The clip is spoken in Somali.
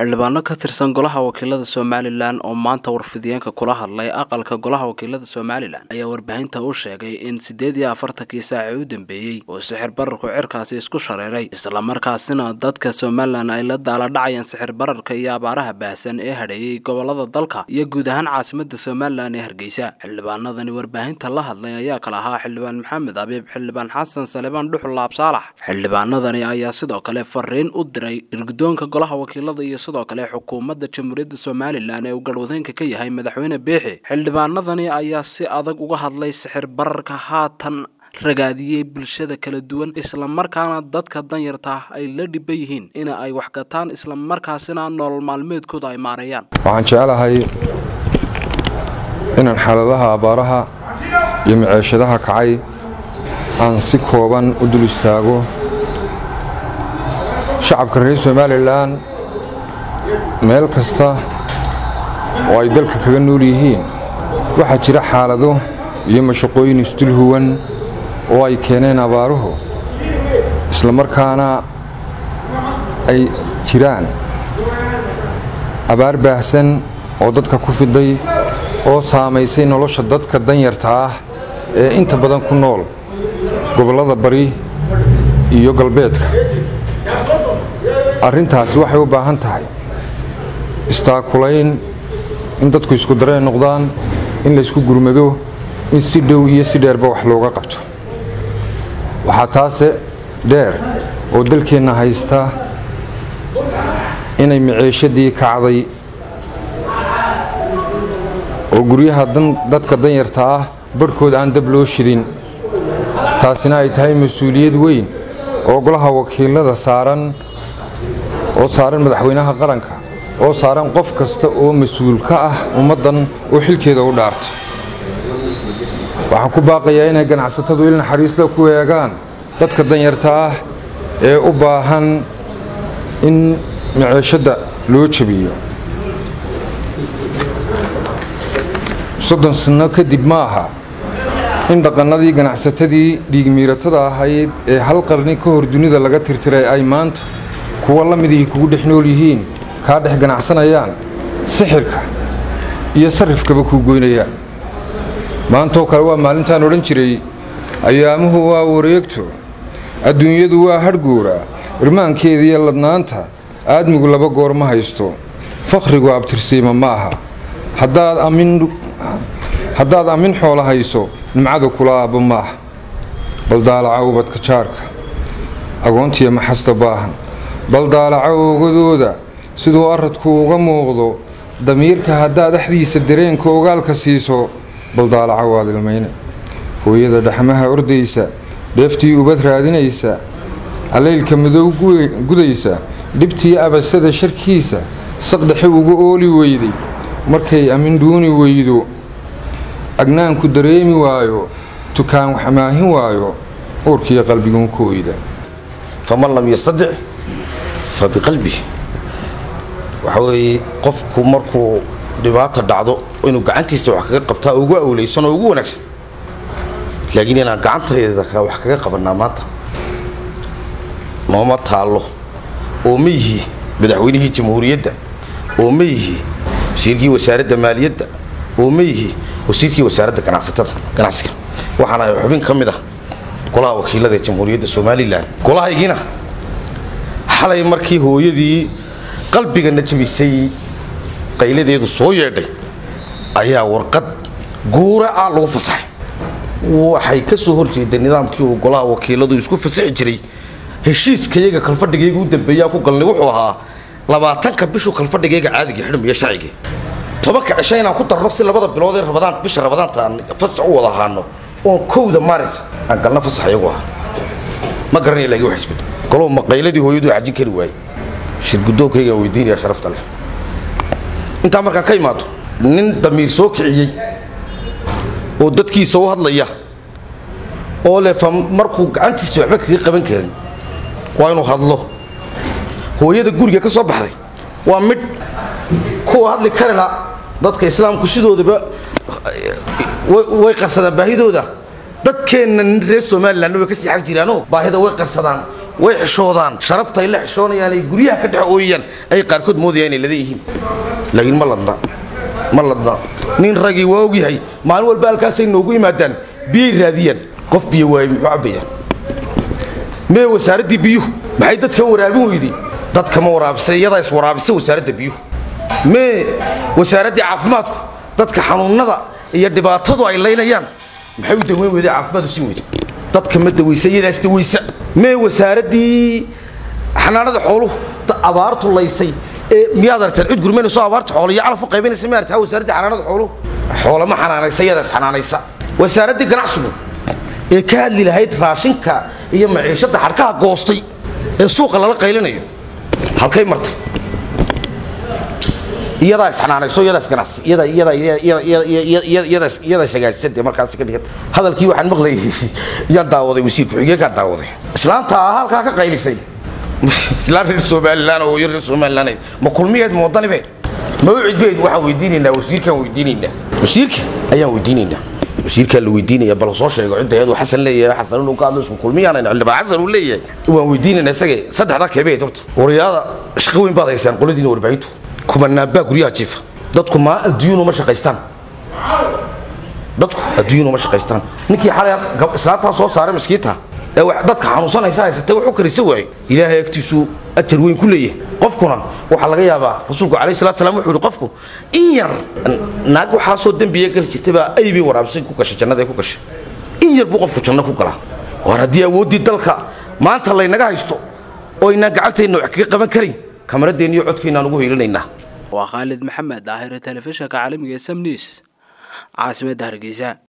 xildhibaano ka tirsan golaha wakiilada somalilan oo maanta warfidiyeenka kula hadlay aqalka golaha wakiilada somalilan ayaa warbaahinta u sheegay in siddeed iyo afartankii saaci u dambeeyey uu sixir bararku cirkaasi isku shareeray islamarkaasina dadka somalilan ay la daaladhacayeen sixir bararka iyo abaaraha baahsan ee hadheeyey gobolada dalka iyo guud ahaan caasimada somalilan ee hargeysa xildhibaanadani warbaahinta la hadlay ayaa kala ahaa xildhibaan maxamed abiib xildhibaan xasan salebaan dhuxul laab saalax xildhibaanadani ayaa sidoo kale fariin u diray irgudoonka golaha wakiilada iyo sidoo kale xukuumadda jamhuuriyadda somalilan ee uu garhwadeenka ka yahay madaxweyne biixi xildhibaanadani ayaa si adag uga hadlay sixir bararka haatan ragaadiyey bulshada kala duwan islamarkaana dadka danyarta ah ay la dhiban yihiin in ay wax gataan islamarkaasina nolol maalmeedkooda ay maareeyaan waxaan jecelahay inaan xaaladaha abaaraha iyo maceeshadaha kacay aan si kooban u dul istaago shacabka reer somalilan meel kasta oo ay dalka kaga nool yihiin waxaa jira xaalado iyo mashaqooyin isdul huwan oo ay keeneen abaaruhu islamarkaana ay jiraan abaar baahsan oo dadka ku fiday oo saamaysay nolosha dadka danyarta ah ee inta badan ku nool gobollada bari iyo galbeedka arrintaasi waxay u baahan tahay istaakulayn in dadku isku dareen noqdaan in laysku gurmado in si dhow iyo si dheerba wax looga qabto waxaa taase dheer oo dalkeenna haysta inay maceeshadii kacday oo guryaha dadka danyarta ah barhkood aan dab loo shidin taasina ay tahay mas-uuliyad weyn oo golaha wakiilada saaran oo saaran madaxweynaha qaranka oo saaran qof kasta oo mas-uul ka ah ummaddan oo xilkeeda u dhaartay waxaan ku baaqayaa inay ganacsatadu il naxariisla ku eegaan dadka danyarta ah ee u baahan in maceeshadda loo jabiyo soddon sanno kadib ma aha in dhaqannadii ganacsatadii dhiigmiiratada ahayd ee hal qarni ka hor dunida laga tirtiray ay maanta kuwa la midihii kugu dhex nool yihiin kaa dhex ganacsanayaan sixirka iyo sarrifkaba kuu goynayaan maantoo kale waa maalintaan odhan jiray ayaamuhu waa wareegto adduunyadu waa hadhguura irmaankeediiyo ladnaanta aadmigu laba goor ma haysto fakhrigu abtirsiima ma aha haddaad ammin xoola hayso nimcada kula aabba ma aha baldaalaca ubadka jaarka agoontiya maxasta baahan baldaalaca oogadooda siduu aradku uga muuqdo damiirka haddaad axdiisa dareenka ogaalka siiso baldaalaca waad ilmayna hooyada dhaxmaha ordaysa dheeftii ubad raadinaysa allaylka madow gudaysa dhibtii abasada sharkiisa saqdhexe uga ooli weyday markay amin dhuuni weydo agnaanku dareemi waayo tukaan waxmaahin waayo uurkiiyo qalbiguun ku oyda faman lam yastadic fa biqalbih waxa weeye qofku markuu dhibaata dhacdo inuu gacantiisa wax kaga qabtaa ugu awlaysan oo ugu wanaagsan laakiin inaan gacantayda wax kaga qabannaa maanta nooma taallo oo ma yihi madaxweynihii jamhuuriyadda oo ma yihi wasiirkii wasaaradda maaliyadda oo ma yihi wasiirkii wasaaradda ganacsatada ganacsiga waxaana ay xubin ka mid ah golaha wakiilada ee jamhuuriyadda somalilan golahaygiina xalay markii hooyadii qalbigana jabisay qayladeedu soo yeedhay ayaa warqad guura ah lagu fasaxay waxay ka soo horjeeday nidaamkii uu golaha wakiiladu isku fasaxi jiray heshiiskayaga kalfadhigayga u dambeeyaa ku galnay wuxuu ahaa labaatanka bishu kalfadhigayga caadiga xidhmiyo sharcigii tobanka cisho inaan ku darno si labada bilood ee rabadaan bisha rabadaanta aan fasax u wada ahaano oon kowda maarij aan galna fasax iyagu ahaa ma garanaya laakiin wax isbedel golow maqayladii hooyadu xajin kari waayey shirgudoonkaygaa weydiinaya sharafta leh intaa markaan ka imaado nin damiir soo kiciyey oo dadkiisa u hadlaya oo leh fa markuu gacantiisa waxba kaga qaban karin waa inuu hadlo hooyada guriga ka soo baxday waa midh kuwa hadli karila dadka islaamku sidoodaba way qarsadaan baahidooda dadkeenna nin reer somalilanna way ka sii xag jiraanoo baahida way qarsadaan way xishoodaan sharaftay la xishoonayaan ay guryaha ka dhex ooyayaan ay qaarkood moodayaan inay ladan yihiin laakiin ma ladna ma ladna nin ragii waa ogyahay maalin walba halkaasay noogu yimaadaan biyay raadiyaan qof biyo waayey muxuu cabbayaan mee wasaaraddii biyuhu maxay dadka waraabin weyday dadka ma waraabisa iyadaa iswaraabisa wasaaradda biyuhu mee wasaaraddii caafimaadku dadka xanuunnada iyo dhibaatadu ay laynayaan maxay u daweyn weyday caafimaad u siin weyday dadka ma dawaysa iyadaas dawaysa mee wasaaraddii xanaanada xooluhu abaartu laysay ee miyaad aragtaan cid gurmaynayso abaarta xoolo iyo calaf u qaybanaysa ma aragtaa wasaaraddii xanaanada xooluhu xoolo ma xanaanaysa iyadaas xanaanaysa wasaaraddii ganacsigu ee ka hadli lahayd raashinka iyo maciishadda xadhkaha goostay ee suuqa lala qaylinayo halkay martay iyadaa isxanaanayso iyadaas ganacsi iyada iyada iyadaas iyadaas hagaajisade markaasi ka dhigata hadalkii waxaan maqlayay yaan daawaday wasiir ku-xigeenkaan daawaday islaanta ah halkaa ka qaylisay islaan reer somalilan oo reer somalilan ma kulmiyeed ma wadanibeed ma u cidbeed waxaan weydiinaynaa wasiirkaan weydiinaynaa wasiirka ayaan weydiinaynaa wasiirkaa la weydiinaya bal soo sheego cidda iyadu xasan leeyahay xasan inuu ka hadlo isku kulmiyaan xildhibaan xasan uu leeyahay waan weydiinaynaa isaga saddexdaa keebeed horta wariyaada shaqo weyn baad haysaan qoladiina warbaahintu kumanaanbaa guryaha jiifa dadku maa adduunyunu ma shaqaystaan dadku adduunyunu ma shaqaystaan ninkii xalay islaantaa soo saaray miskiinta ee dadka xanuunsanaysa haysatay wax u karisa waayo ilaahay agtiisu ajar weyn ku leeyahay qofkuna waxaa laga yaabaa rasuulku calayhi salatu salaam wuxuu yidhi qofku in yar naag waxaasoo dembiya gali jirtay baa ay bay waraabsay ku gashay jannada ku gashay in yar buu qofku janno ku galaa war haddii awooddii dalka maanta laynaga haysto oo aynaan gacanteenna wax kaga qaban karin kamaradeenna iyo codkeennaan ugu hiilinaynaa waa khaalid maxamed daahir telefishinka caalamiga ee samniis caasimadda hargeysa